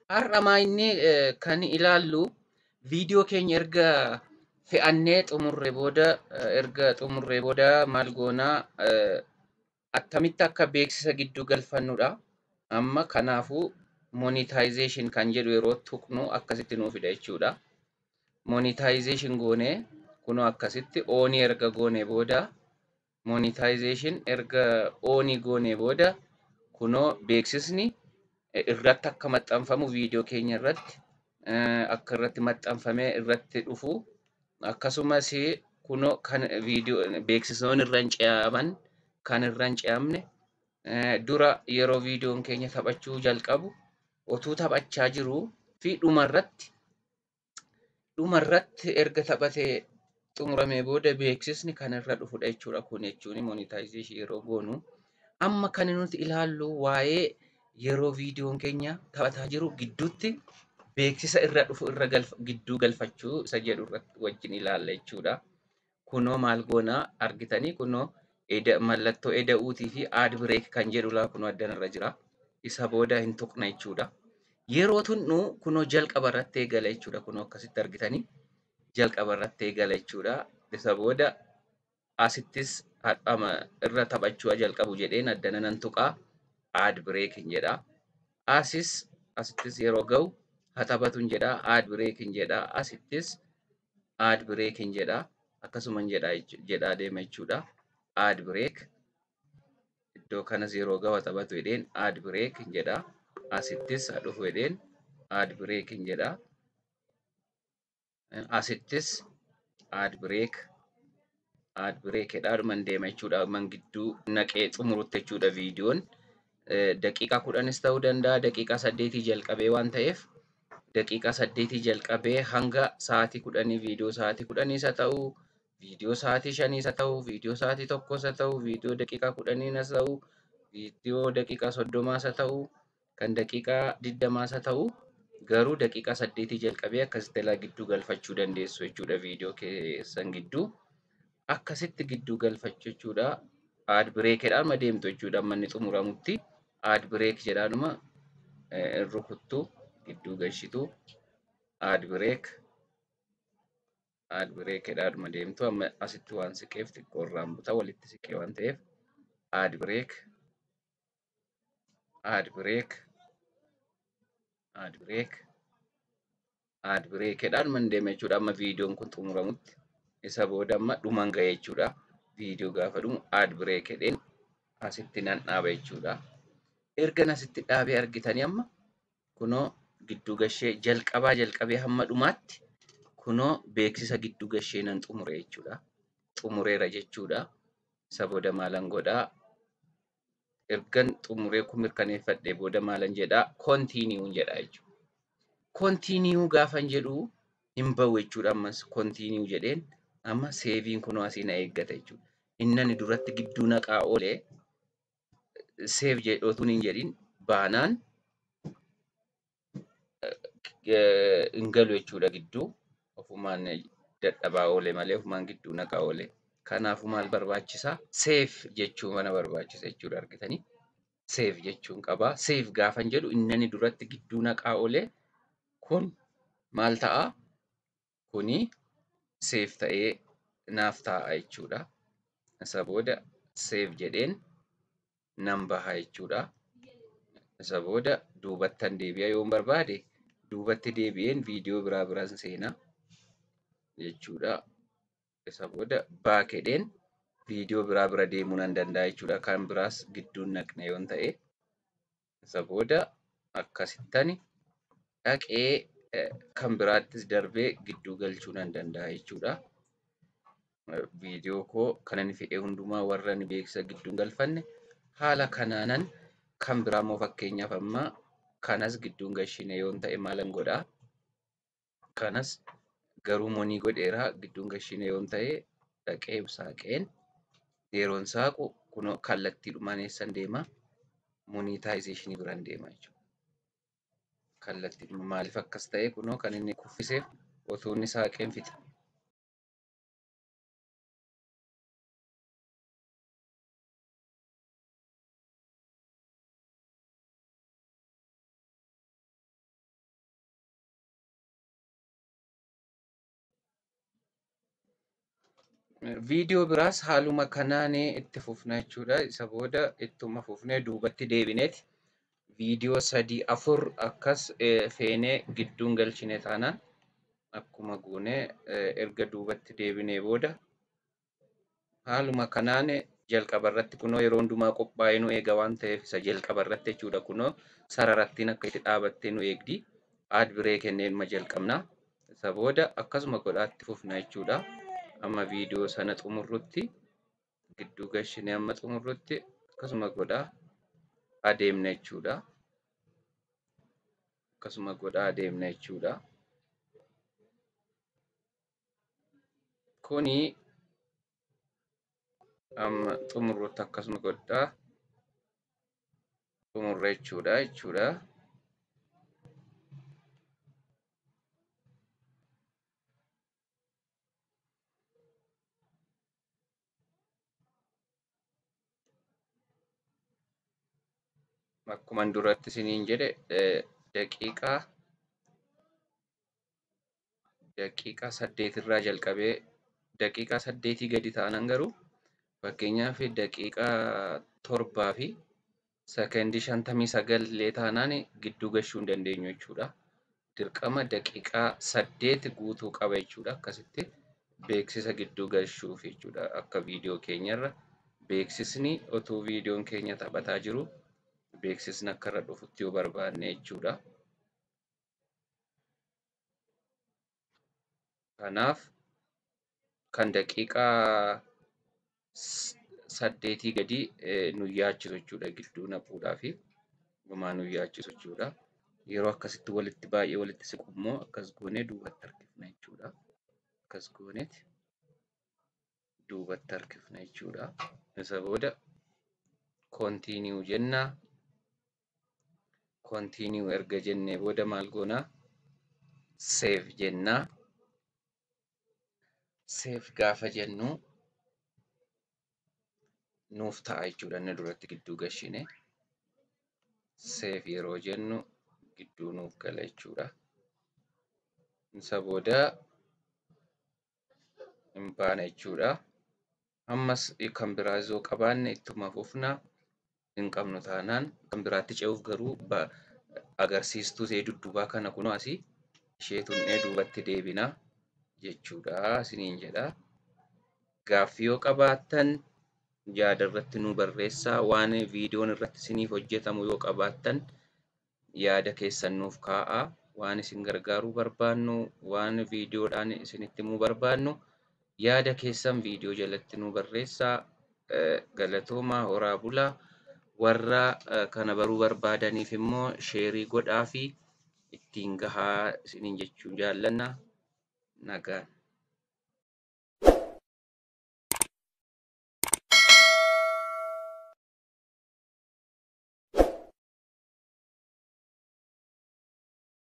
Har'a inni kan ilaallu viidiyoo keenya erga fe'annee xumurre booda erga xumurree booda maal goonaa attamitti akka beeksisa gidduu galfannudha. Amma kanaafuu monetization kan jedhu yeroo tuqnu akkasitti nuu fida jechuudha. Monetization goonee kunoo akkasitti oonii erga goonee booda monetization erga oonii goonee booda kunoo beeksisni irratti akka maxxanfamu viidiyoo keenya irratti akka irratti maxxanfamee irratti dhufu akkasumas kunoo kan viidiyoo beeksisoonni irra hin ce'aman kan irra hin ce'amne dura yeroo viidiyoon keenya taphachuu jalqabu otuu taphachaa jiruu fi dhumarratti dhumarratti erga taphatee xumuramee booda beeksisni kan irra dhufudha jechuudha. Kun jechuun monetization yeroo goonu amma kan nuti ilaallu waa'ee yeroo viidiyoon keenya taphataa jiru gidduutti beeksisa irra dhufu irra gidduu galfachuu isa jedhu irratti wajjin ilaalla jechuudha. Kunoo maal goonaa argitanii kunoo mallattoo eda'uutii fi aad bireek kan jedhu laa kunoo addanarra jira. Isa booda hin tuqna jechuudha. Yeroo tunnu kunoo jalqaba irratti eegala jechuudha. Kunoo akkasitti argitanii jalqaba irratti eegala jechuudha. Isa booda asittis hadhama irra taphachuu jalqabu jedheen addana nan tuqaa. aad bireekin jedha. Asis asittis yeroo ga'u hataphatuun jedha aad bireekin jedha. Asittis aad bireekin jedha. Akkasuman jedhaa deema jechuudha. Aad bireek iddoo kanas yeroo ga'u hataphatu jedheen aad bireekin jedha. Asittis hadhufu jedheen aad bireekin jedha. Asittis aad bireek aad bireek jedhaadhuman deema jechuudha. Man gidduu naqee xumurutti jechuudha viidiyoon. daqiiqaa kudhanis ta'uu danda'a daqiiqaa saddeetii jalqabee waan ta'eef daqiiqaa saddeetii jalqabee hanga sa'aatii kudhanii viidiyoo sa'aatii kudhaniis haa ta'u viidiyoo sa'aatii shaniis haa ta'u viidiyoo sa'aatii tokkos haa ta'u viidiyoo daqiiqaa kudhaniinas haa ta'u viidiyoo daqiiqaa soddomaas haa ta'u kan daqiiqaa digdamaas haa ta'u garuu daqiiqaa saddeetii jalqabee akkasitti ilaa gidduu galfachuu dandeessu jechuudha viidiyoo keessan gidduu akkasitti gidduu galfachuu jechuudha. Aad bireekedhaan madeemtu jechuudha amma inni xumuramutti. aad bireek jedhaanuma rukuttu gidduu galchitu aad bireek aad bireek jedhaanuma deemtu amma asitti waan siqeef xiqqoo irraan buta walitti siqee waan ta'eef aad bireek aad bireek aad bireek aad bireek jedhaanuma deema jechuudha amma viidiyoon kun xumuramutti isa booda amma dhuman ga'e jechuudha viidiyoo gaafa dhumu aad bireek jedheen asitti nan dhaaba jechuudha. ergan asitti dhaabee argitanii amma kunoo gidduu gashee jalqabaa jalqabee hamma dhumaatti kunoo beeksisa gidduu gashee nan xumure jechuudha. Xumureera jechuudha. Isa booda maalan godhaa? Ergan xumuree kun mirkaneeffadhee booda maalan jedhaa? Kontiiniyuun jedhaa jechuudha. Kontiiniyuu gaafan jedhu hin bahu jechuudha ammas kontiiniyuu jedheen amma seeviin kunoo asii na eeggata jechuudha. Innani duratti gidduu naqaa oolee seef jedhootuun hin jedhin baanaan hin galu jechuudha gidduu ofumaan dadhabaa oole malee ofumaan gidduu naqaa oole. Kanaafuu maal barbaachisaa? Seef jechuu mana barbaachisa jechuudha argitanii. Seef jechuun qabaa. Seef gaafan jedhu innani duratti gidduu naqaa oole kun maal ta'a? Kuni seef ta'ee naaf taa'a jechuudha. Isa booda seef jedheen nan baha jechuudha. Isa booda duubattan deebi'a yoon barbaade duubatti deebi'een viidiyoo biraa biraan seenaa jechuudha. Isa booda baak jedheen viidiyoo biraa bira deemuu nan danda'a jechuudha. Kan biraas gidduun naqne yoon ta'e. Isa booda akkasittani dhaqee kan biraattis darbee gidduu galchuu nan danda'a jechuudha. Viidiyoo koo kan inni fedhe hundumaa warra inni beeksisa gidduun galfanne haala kanaanan kan biraa immoo fakkeenyaaf amma kanas gidduun gashine yoon ta'e maalan godhaa? Kanas garuu monii godheeraa gidduun gashine yoon ta'e dhaqee saaqeen yeroon saaqu kunoo kallattiidhumaan eessan deema? Monetization biraan deema jechuudha. Kallattiidhuma maaliif akkas ta'e kunoo kan inni kuffiseef otoo inni saaqeen fixa. Viidiyoo biraas haaluma kanaan itti fufna jechuudha. Isa booda ittuma fufnee duubatti deebineeti viidiyoo sadii afur akkas feenee gidduun galchine taanaan akkuma goonee erga duubatti deebinee booda haaluma kanaan jalqaba irratti kunoo yeroo hundumaa qophaa'ee nu eega waan ta'eef isa jalqaba irratti jechuudha kunoo sararattiin akka itti dhaabattee nu eegdi. Aad biree kenneen ma jalqabna. Isa booda akkasuma godhaatti fufna jechuudha. Amma viidiyoo sana xumurrutti gidduu galchinee amma xumurrutti akkasuma godhaa adeemna jechuudha. Akkasuma godhaa adeemna jechuudha. Kuni amma xumurrutti akkasuma godhaa xumurra jechuudha jechuudha. Akkuman duratti isiniin jedhe daqiiqaa daqiiqaa saddeetirraa jalqabee daqiiqaa saddeetii gadi ta'anan garuu fakkeenyaaf daqiiqaa torbaa fi sekendii shantamii sagal illee taanaan gidduu galchuu hin dandeenyu jechuudha. Dirqama daqiiqaa saddeet guutuu qaba jechuudha. Akkasitti beeksisa gidduu galchuuf jechuudha. Akka viidiyoo keenyarra beeksisni otoo viidiyoon keenya taphataa jiru beeksisni akka irra dhufutti yoo barbaanne jechuudha. Kanaaf kan daqiiqaa saddeetii gadi nu yaachisu jechuudha gidduu naquudhaa fi gumaa nu yaachisu jechuudha. Yeroo akkasitti walitti baay'ee walitti siqu immoo akkas goonee duubatti harkifna jechuudha. Akkas gooneeti duubatti harkifna jechuudha. Isa booda koontiiniyuu jennaa. Koontiiniyuu erga jennee booda maal goonaa? Seef jennaa. Seef gaafa jennu nuuf ta'a jechuudha inni duratti gidduu galchine. Seef yeroo jennu gidduu nuuf gala jechuudha. Isa booda hin baana jechuudha. Ammas kan biraa yoo qabaanne ittuma fufna. Hin qabnu taanaan kan biraatti ce'uuf garuu agarsiistuu ishee dudduubaa kana kunoo asii ishee tuqnee duubatti deebinaa jechuudha isiniin jedha. Gaaffii yoo qabaattan yaada irratti nu barreessaa waan viidiyoon irratti isiniif hojjetamu yoo qabaattan yaada keessan nuuf kaa'aa. Waan isin gargaaruu barbaannu waan viidiyoodhaan isinitti himuu barbaannu yaada keessan viidiyoo jalatti nu barreessaa. Galatoomaa horaa bulaa. Warra kana baruu barbaadaniif immoo sheerii godhaa fi ittiin gahaa isiniin jechuu jaallanna. Nagaan.